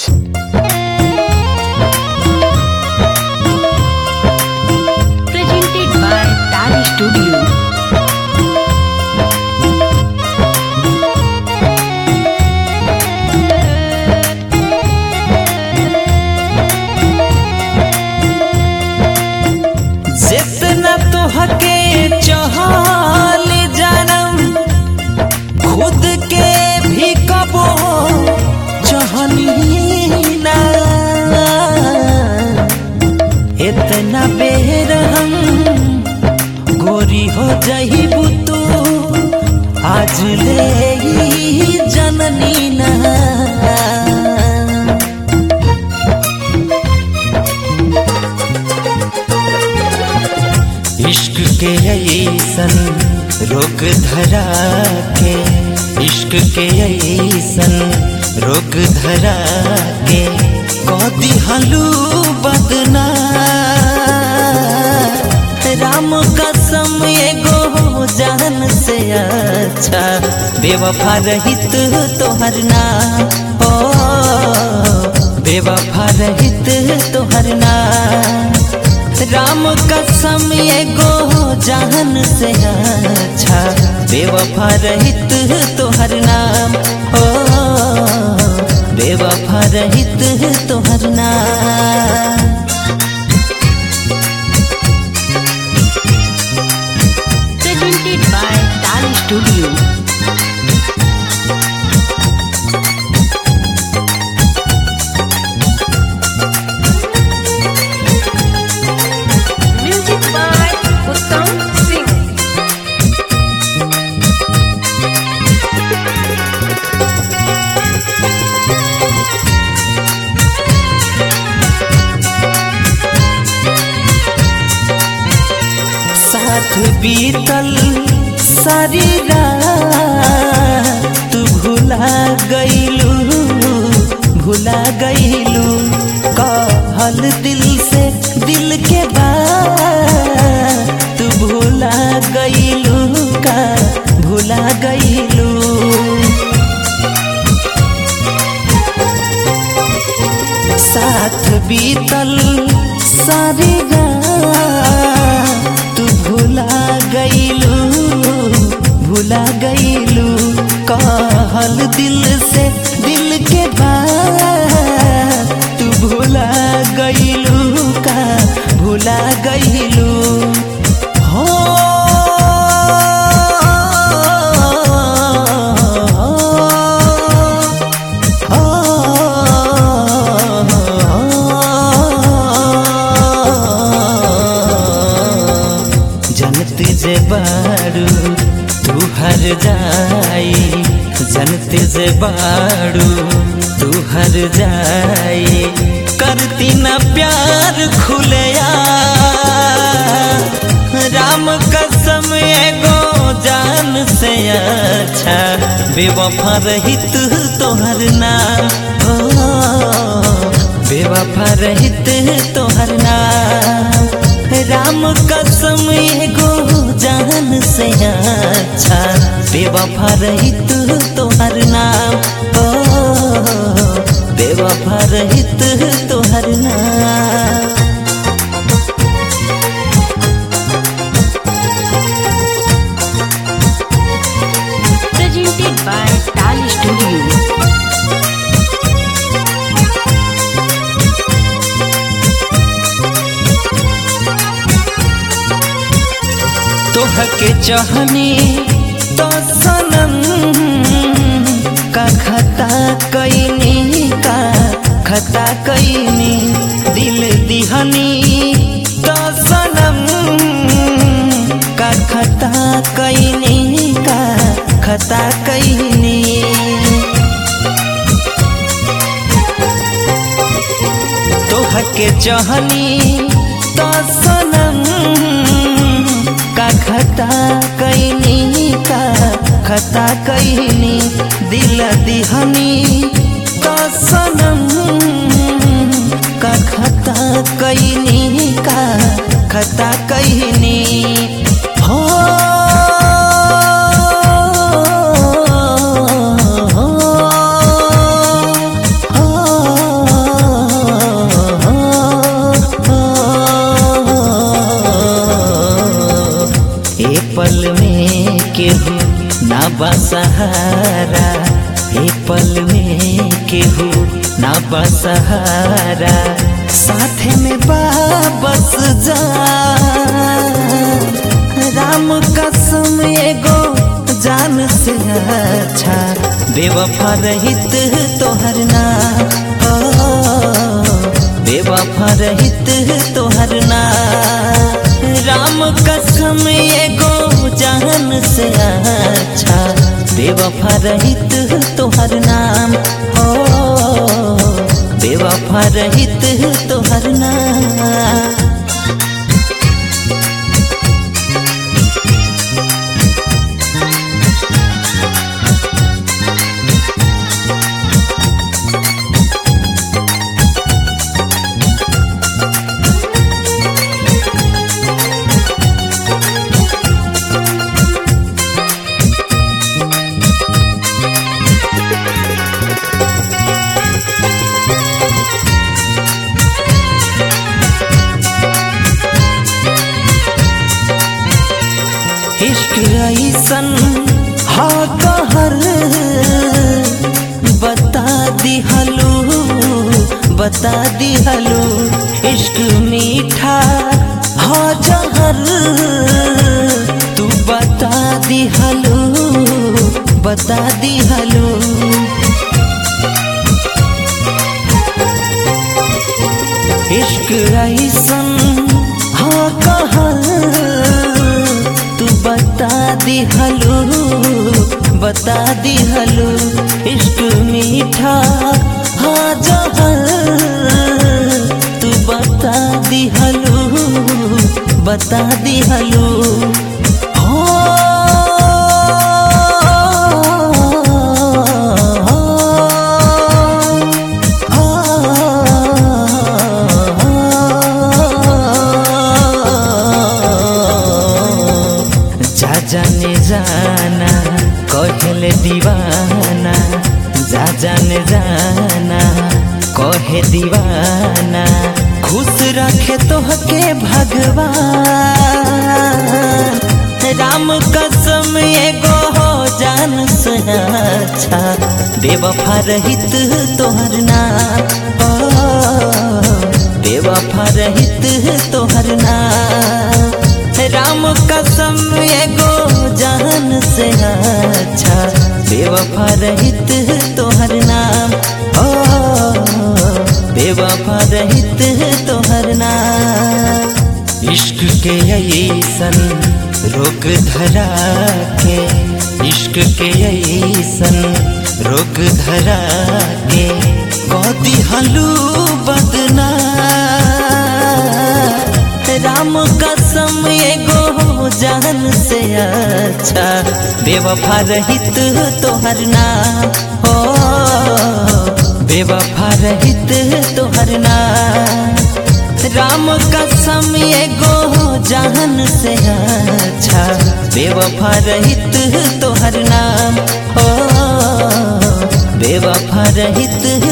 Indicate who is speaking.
Speaker 1: Presented by Tali Studio.
Speaker 2: जितना तुहके चहल जानम खुद के भी कबो चहनी ना इतना बेर हम गोरी हो जहीबू तू आज ले ही जननी ना इश्क के ऐसन रोग धरा के इश्क के ऐसन रोग धरा के कदी हलू बदना राम कसम एगो जान से अच्छा बेवफा रहित तोहर ना ओ बेवफा रहित तोहर ना राम कसम एगो जान से अच्छा बेवफा रहित तोहर नाम ओ बेवफा रहित तोहर नाम
Speaker 1: Presented by Tali Studio. Music by Uttam Singh.
Speaker 2: साथ बीतल सारी रात तू भुला गईलू भुला गईलू कहल दिल से दिल के बात तू भुला गईलू का भुला गईलू साथ बीतल सारी रात तू भुला गईलू भुला गईलू कहल दिल से दिल के बात तू भुला गईलू का भुला गईलू हो जनत जे बारू तू हर जाई जनत जे बारू तू हर जाई करती न प्यार खुलया राम कसम एगो जान से अच्छा बेवफा रहित तोहर नाम ओ बेवफा रहित तोहर नाम राम कसम एगो जान से अच्छा बेवफा रहित तोहर नाम ओ बेवफा रहित तोहर नाम
Speaker 1: Presented by Tali Studio.
Speaker 2: तोहके चाहनी तो सनम का खता कैनी का खता कैनी दिल दिहनी तो सनम का खता कैनी का खता कैनी तोहके चाहनी तो सनम का खता कैनी का खता कैनी दिल दिहनी तो सनम का खता कैनी का खता कैनी हो हो सहारा हे पल में केहू ना बसहारा साथे में बाबस जा राम कसम एगो जान से अच्छा बेवफा रहित तोहर ना बेवफा रहित तोहर ना राम कसम एगो जान से अच्छा बेवफा रहित तोहर नाम हो बेवफा रहित तोहर नाम इश्क ऐसन हा कहर बता दिहलू बता दिहलू इश्क मीठा हा जहर तू बता दिहलू बता दिहलू इश्क ऐसन हा कहर तू बता दिहलू बता दिहलू इश्क मीठा हाँ जहर तू बता दिहलू बता दिहलू जा जाने जाना कहले दीवाना जा जाने जाना कहे दीवाना खुश रखे तोहके भगवान राम कसम एगो हो जान से अच्छा बेवफा रहित तोहर नाम ओ, बेवफा रहित तोहर नाम राम कसम एगो जान से अच्छा बेवफा रहित तोहर नाम ओ बेवफा रहित तोहर नाम इश्क के ऐसन रोग धरा के इश्क के ऐसन रोग धरा के कदी हलू बदना राम कसम एगो जान से अच्छा बेवफा रहित तोहर नाम हो बेवफा रहित तोहर नाम राम कसम एगो जान से अच्छा बेवफा रहित तोहर नाम हो बेवफा रहित